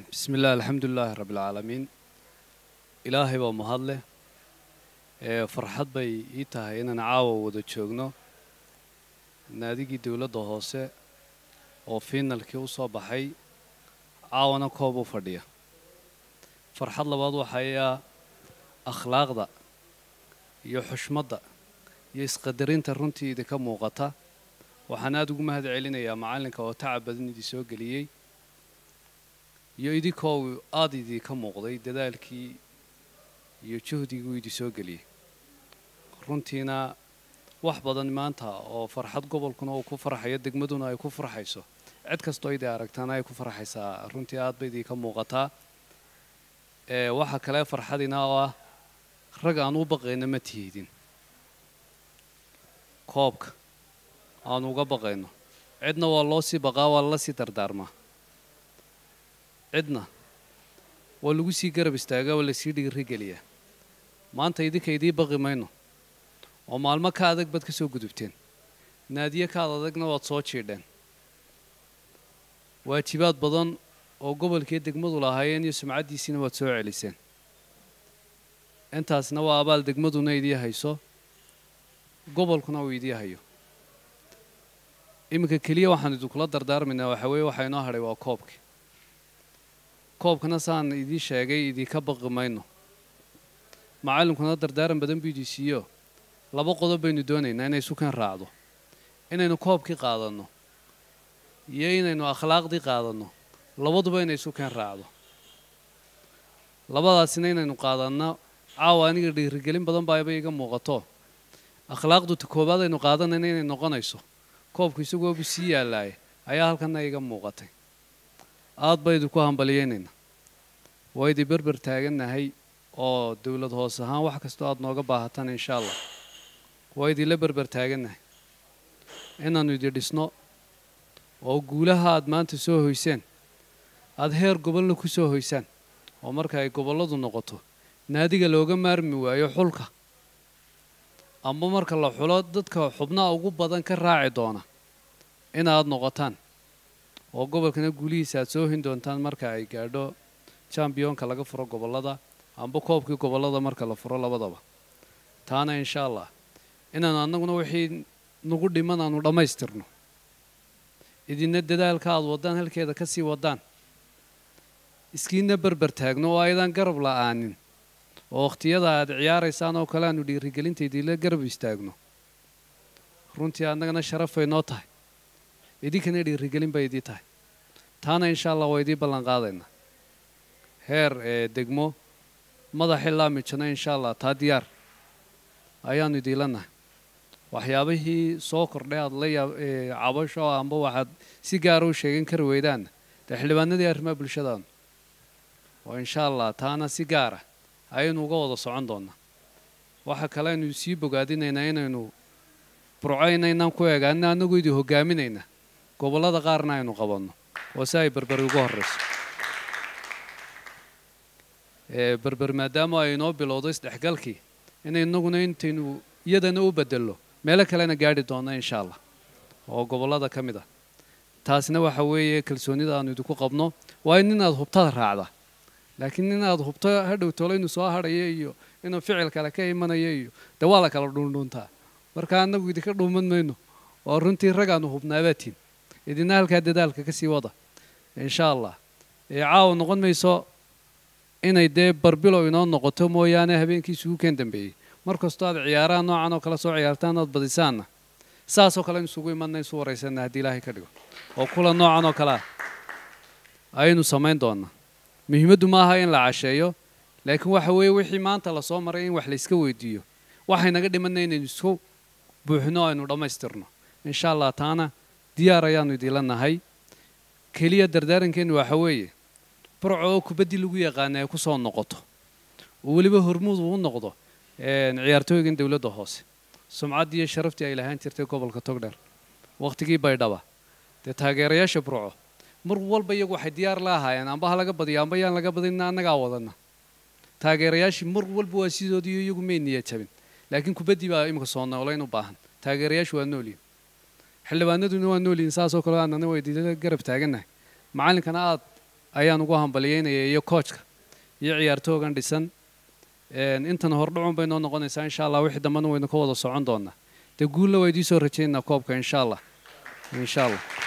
bismi illah alxamdulilaahi rabbilcaalamiin ilaahay baa mahad leh ee farxad bay ii tahay inaan caawa wada joogno naadigii dowladda hoose oo fiinalkii u soo baxay caawana koob u fadhiya farxad labaad waxayaa akhlaaqda iyo xushmadda iyo isqadarinta runtii idinka muuqata waxaan aada ugu mahad celinayaa macallinka oo tacab badan idin soo geliyey iyo idinkoo aada idinka muuqday dadaalkii iyo juhdiguu idin soo geliyey runtiina wax badan maanta oo farxad gobolkuna uu ku farxayo degmaduna ay ku farxayso cid kastoo idin aragtaana ay ku farxaysaa runtii aad ba idinka muuqataa ee waxaa kale farxadina oo ah rag aan u baqayno ma tihidin koobka aan uga baqayno cidna waa loo sii baqaa waa lala sii dardaarmaa cidna waa lagu sii garab istaagaa waa lasii dhiirigeliyaa maanta idinka idii baqi mayno oo maalmo ka adag baad ka soo gudubteen naadiye kaad adagna waad soo jiidheen waajibaad badan oo gobolkii degmadu lahaayeen iyo sumcaddiisiina waad soo celiseen intaasna waa abaal degmaduna idii hayso gobolkuna uu idii hayo iminka keliya waxaan idinkula dardaarmaynaa waxaa weeye waxaa inoo hadhay waa koobkii koobkana saan idii sheegay idinka baqi mayno macallinkuna dardaaran badan buu idii siiyo laba qodob baynu doonaynaa inay sukan raacdo inaynu koobkii qaadanno iyo inaynu akhlaaqdii qaadanno labaduba inay sukan raacdo labadaasina inaynu qaadanno caawa aniga dhiirigelin badan baaba iga muuqato akhlaaqdu ta koowaad aynu qaadanayna inay noqonayso koobku isagoobu sii yaalaaya ayaa halkana iga muuqatay aad ba idinku hambaliyeynaynaa waa idin berber taagannahay oo dowlad hoos ahaan wax kastoo aada nooga baahataan insha allah waa idinla berber taagannahay inaannu idin dhisno oo guulaha aad maanta soo hoyseen aada heer gobolna ku soo hoysaan oo marka ay gobolladu noqoto naadiga looga maarmi waayo xulka amba marka la xulo dadka xubnaha ugu badan ka raaci doona inaad noqotaan oo gobolkana guulihiisa aad soo hin doontaan marka ay gaadho jambiyonka laga furo gobollada amba koobkii gobollada marka la furo labadaba taana insha allah inaanu annaguna wixii nagu dhiman aanu dhammaystirno idinna dadaalka aad waddaan halkeeda ka sii waddaan iskiina berber taagno oo aydan garab la'aanin oo wakhtiyada aad ciyaaraysaan oo kale aanu dhiirigelinta idinla garab istaagno runtii annagana sharafay noo tahay idinkana dhiirigelin bay idii tahay taana insha allah waa idii ballan qaadaynaa heer ee degmo madaxii laamijana insha allah taa diyaar ayaanu idiinla nahay waxyaabihii soo kordhay aad la yaab cabasho amba waxaad si gaara u sheegan kari weydaanna dee xildhibaanadii arrimaha bulshadaanu oo insha allah taana si gaara ayaynu uga wada socon doonaa waxa kale aynu sii bogaadinaynaa inaynu burcaynaynaan ku eegaanina annagu idin hogaaminaynaa gobollada qaarna aynu qabanno oo si ay berberi ugu horrayso berber maadaama ay inoo bilowdo isdhexgalkii in inaguna intaynu iyadana u bedello meelo kalena gaadhi doonno insha allah oo gobollada ka mid ah taasna waxa weeye kalsoonida aanu idinku qabno waa in inaad hubtada raacda laakiin inaad hubto hadhow tolo inuu soo hadhaya iyo inuu ficil kale ka imanaya iyo dee waa la kala dhuundhuuntaa marka annagu idinka dhuuman mayno oo runtii rag aanu hubnaabaatiin idina halkaa dadaalka ka sii wada insha allah ee caawa noqon mayso inay dee barbilow inoo noqoto mooyaane habeenkii isugu keen dambeeyey mar kastoo aad ciyaaraha noocan oo kale soo ciyaartaan ood badisaanna saasoo kale in isugu imanna isu waraysanna haddii ilaahay ka dhigo oo kula noocan oo kale ah ayaynu samayn doonaa muhiimaddu ma aha in la casheeyo laakiin waxa weeye wixii maanta lasoo maray in wax layska weydiiyo waxay naga dhimanna inaynu isku buuxino aynu dhammaystirno insha allah taana diyaar ayaanu idiinla nahay keliya dardaarankeenu waxa weeye burco oo kubaddii lagu yaqaana ay ku soo noqoto oo weliba hormuud uu noqdo ciyaartooygan dowladda hoose sumcaddii iyo sharaftii ay lahaan jirtay gobolka togdheer wakhtigii baydhaba dee taageerayaasha burco mar walba iyagu waxay diyaar la ahaayeen amba ha laga badiyo amba yaan laga badinna annagaa wadana taageerayaashii mar walba waa sidoodiiyo iyagu may niya jabin laakiin kubaddii baa imika soo noolayn u baahan taageerayaashu waa noolyihin xildhibaanaduna waa noolyihin saasoo kale aanana waa idinla garab taagannahay macallinkana aad ayaan ugu hambalyeynaya iyo koojka iyo ciyaartoogan dhisan intan hordhacun bay noo noqonaysaa insha allah wixii dambena waynu ka wada socon doonaa dee guulla waa idiin soo rajaynaa koobka insha allah insha allah